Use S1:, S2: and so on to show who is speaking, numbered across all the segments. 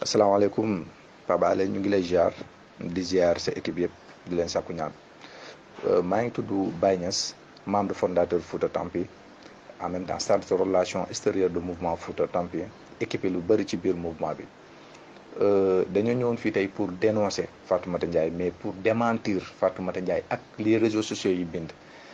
S1: asalaamaaleykum Pape Alé ñu ngi lay ziar di ziar sa équipe yëpp di leen sàkku ñaan maa ngi tudd Baye Niass membre fondateur Fouta Tampi en même temps chargé de relation extérieure du mouvement Fouta Tampi équipé lu bëri ci biir mouvement bi dañoo ñëwoon fii tey pour dénoncer Fatoumata Ndiaye mais pour démentir Fatoumata Ndiaye ak les réseaux sociaux yi bind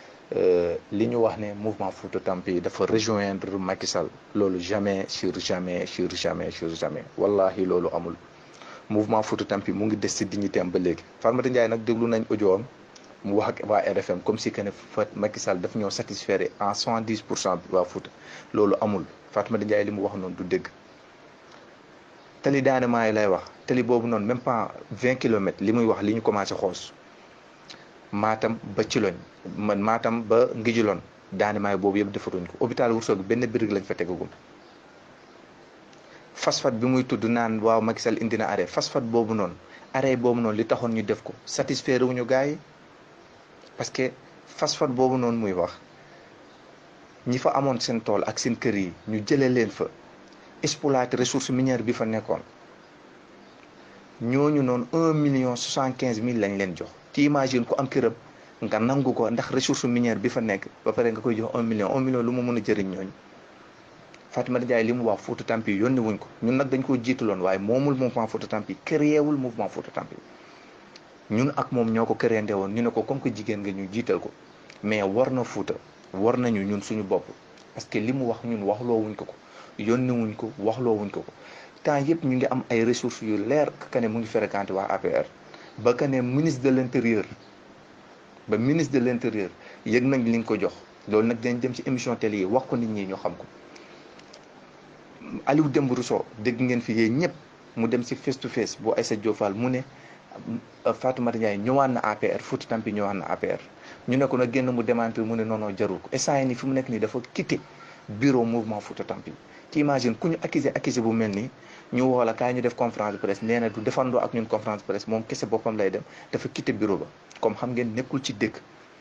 S1: li ñu wax ne mouvement Fouta Tampi dafa rejoindre Macky Sall loolu jamais sur jamais sur jamais sur jamais wallahi loolu amul mouvement Fouta Tampi mu ngi des ci dignité am ba léegi Fatoumata Ndiaye nag déglu nañ audio am mu wax ak waa RFM comme si que ne fa Macky Sall daf ñoo satisfaire en soixante dix pour cent waa Fouta loolu amul Fatoumata Ndiaye li mu wax noonu du dégg tali daanement yi lay wax tali boobu noonu même pas vingt kilomètres li muy wax li ñu commencé xoos maatam ba ci loñ man maatam ba ngijuloon daanemaay boobu yëpp defaruñ ko hôpital Ourossogui benn birig lañ fa tegagum phosphate bi muy tudd naan waaw Macky Sall indi na arrêt phosphate boobu noonu arrêt boobu noonu li taxoon ñu def ko satisfaire wuñu gars yi parce que phosphate boobu noonu muy wax ñi fa amoon seen tool ak seen kër yi ñu jëlee leen fa exploiter ressource minière bi fa nekkoon ñooñu noonu un million soixante quinze mille lañ leen jox ci imagine ku am këram nga nangu ko ndax ressource minière bi fa nekk ba pare nga koy jox un million un million lu mu mën a jëriñ ñooñu Fatoumata Ndiaye li mu wax Fouta Tampi yónni wuñ ko ñun nag dañ koo jiitaloon waaye moomul mouvement Fouta Tampi créé wul mouvement Fouta Tampi ñun ak moom ñoo ko créé woon ñu ne ko comme que jigéen nga ñu jiital ko mais war na Fouta war nañu ñun suñu bopp parce que li mu wax ñun waxloo wuñ ko ko yónni wuñ ko waxloo wuñ ko ko temps yëpp ñu ngi am ay ressources yu leer que ne mu ngi fréquenté waa APR ba que ne ministre de l' intérieur ba ministre de l' intérieur yëg nañ li nga ko jox loolu nag dañ dem ci émission télé yi wax ko nit ñi ñu xam ko Aliou Dembourou Sow dégg ngeen fi yéen ñëpp mu dem ci face to face bu Aïssa Diop Fall mu ne Fatoumata Ndiaye ñëwaat na APR Fouta Tampi ñëwaat na APR ñu ne ko nag génn mu démentir mu ne non non jarul ko instant yii nii fi mu nekk nii dafa quitté bureau mouvement Fouta Tampi ci imagine ku ñu accusé accusé bu mel nii ñu woo la kaay ñu def conférence de presse nee na du defandoo ak ñun conférence de presse moom kese boppam lay dem dafa quitté bureau ba comme xam ngeen nekkul ci dëkk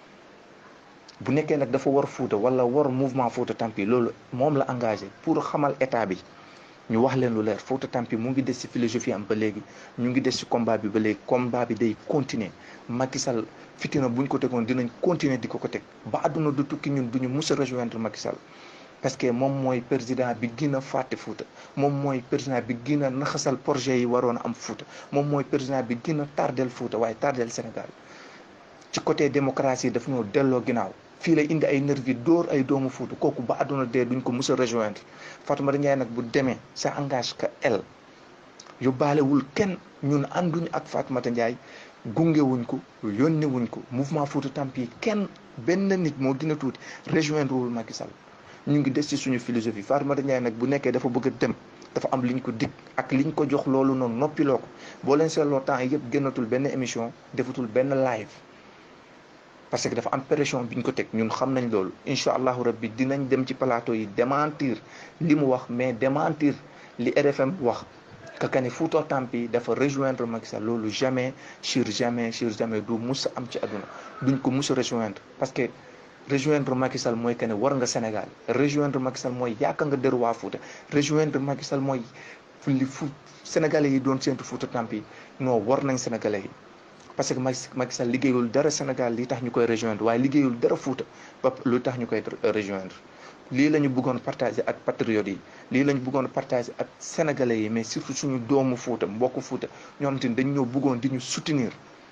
S1: bu nekkee nag dafa war Fouta wala war mouvement Fouta Tampi loolu moom la engagé pour xamal état bi ñu wax leen lu leer Fouta Tampi mu ngi des ci philosophie am ba léegi ñu ngi des ci combat bi ba léegi combat bi day continuer Macky Sall fitina buñ ko tegoon dinañ continuer di ko ko teg ba àdduna du tukki ñun duñu mus a rejoindre Macky Sall parce que moom mooy président bi gën a fàtte Fouta moom mooy président bi gën a naxasal projet yi waroon a am Fouta moom mooy président bi gën a tardel Fouta waaye tardel Sénégal ci côté démocratie daf ñoo delloo ginnaaw fii lay indi ay nervi dóor ay doomu Fouta kooku ba àdduna dee duñ ko mus a rejoindre Fatoumata Ndiaye nag bu demee ça engage que elle yóbbaalewul kenn ñun ànduñ ak Fatoumata Ndiaye gunge wuñ ko yónni wuñ ko mouvement Fouta Tampi kenn benn nit moo gën a tuuti rejoindre wul Macky Sall ñu ngi des ci suñu philosophie Fatoumata Ndiaye nag bu nekkee dafa bëgg a dem dafa am liñ ko dig ak liñ ko jox loolu noonu noppiloo ko boo leen seetloo temps yëpp génnatul benn émission defatul benn live parce que dafa am pression biñ ko teg ñun xam nañ loolu incha allahu rabbi dinañ dem ci plateau yi démentir li mu wax mais démentir li RFM wax que que ne Fouta Tampi dafa rejoindre Macky Sall loolu jamais sur jamais sur jamais du mus a am ci àdduna duñ ko mus a rejoindre parce que rejoindre Macky Sall mooy que ne war nga Sénégal rejoindre Macky Sall mooy yaaka nga dër waa Fouta rejoindre Macky Sall mooy li fu sénégalais yi doon séntu Fouta Tampi non war nañ sénégalais yi parce que Macky Sall liggéeyul dara Sénégal li tax ñu koy rejoindre waaye liggéeyul dara Fouta ba lu tax ñu koy rejoindre lii la ñu bëggoon partager ak patriotes yi lii la ñu bëggoon partager ak sénégalais yi mais surtout suñu doomu Fouta mbokku Fouta ñoo xamante ni dañ ñoo bëggoon di ñu soutenir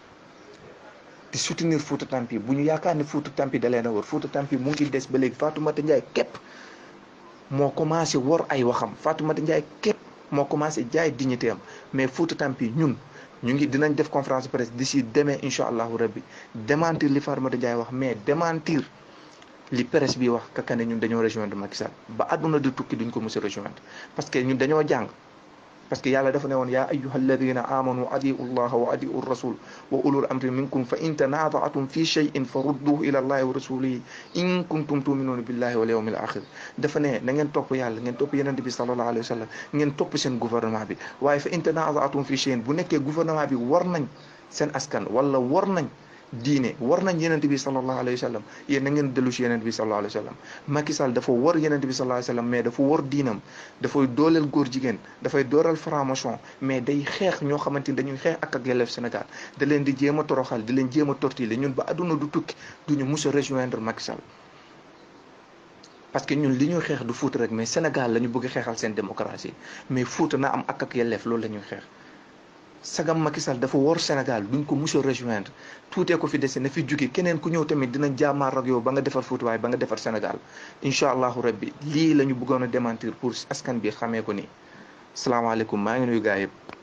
S1: di soutenir Fouta Tampi bu ñu yaakaar ne Fouta Tampi da leen a war Fouta Tampi mu ngi des ba léegi Fatoumata Ndiaye képp moo commencé war ay waxam Fatoumata Ndiaye képp moo commencé jaay dignité am mais Fouta Tampi ñun ñu ngi dinañ def conférence de presse d'ici demain incha allahu rabbi démentir li Fatoumata Ndiaye wax mais démentir li presse bi wax kaka ne ñun dañoo rejoindre Macky Sall ba àdduna di tukki duñ ko mos a rejoindre parce que ñun dañoo jàng parce que yàlla dafa ne woon yaa ayyuha alladina amanu adiu llaha wa adiu rasul wa ulul amri minkum fa in tanazaatum fi cheyin fa rudduhu ila allahi wa rasulihi in kuntum tuminuuna billahi wal yawmil axir dafa ne na ngeen topp yàlla ngeen topp yenente bi sallallahu alayhi wa sallam ngeen topp seen gouvernement bi waaye fa in tanazaatum fi cheyin bu nekkee gouvernement bi war nañ seen askan wala war nañ diine war nañ yenent bi sallallahu alayhi wa sallam yéen na ngeen dellu si yenent bi sallallahu alayhi wa sallam Macky Sall dafa war yenent bi sallallahu alayhi wa sallam mais dafa war diinam dafay dooleel góor jigéen dafay dooral franc-maçon mais day xeex ñoo xamante ni dañuy xeex ak ak yelleef Sénégal da leen di jéem a toroxal di leen jéem a tortiller ñun ba adduna du tukki duñu mus a rejoindre Macky Sall parce que ñun li ñuy xeex du Fuuta rek mais Sénégal la ñu bëgg xeexal seen démocratie mais Fuuta na am ak ak yelleef loolu la ñuy xeex sagam Macky Sall dafa wor Sénégal duñ ko mus a rejoindre tuutee ko fi dese na fi jóge keneen ku ñëw tamit dinañ jaamaar ak yow ba nga defar Fuuta waaye ba nga defar Sénégal incha allahu rabbi lii la ñu bëggoon a démentir pour askan bi xamee ko ni salaamaaleykum maa ngi nuyu gaa yëpp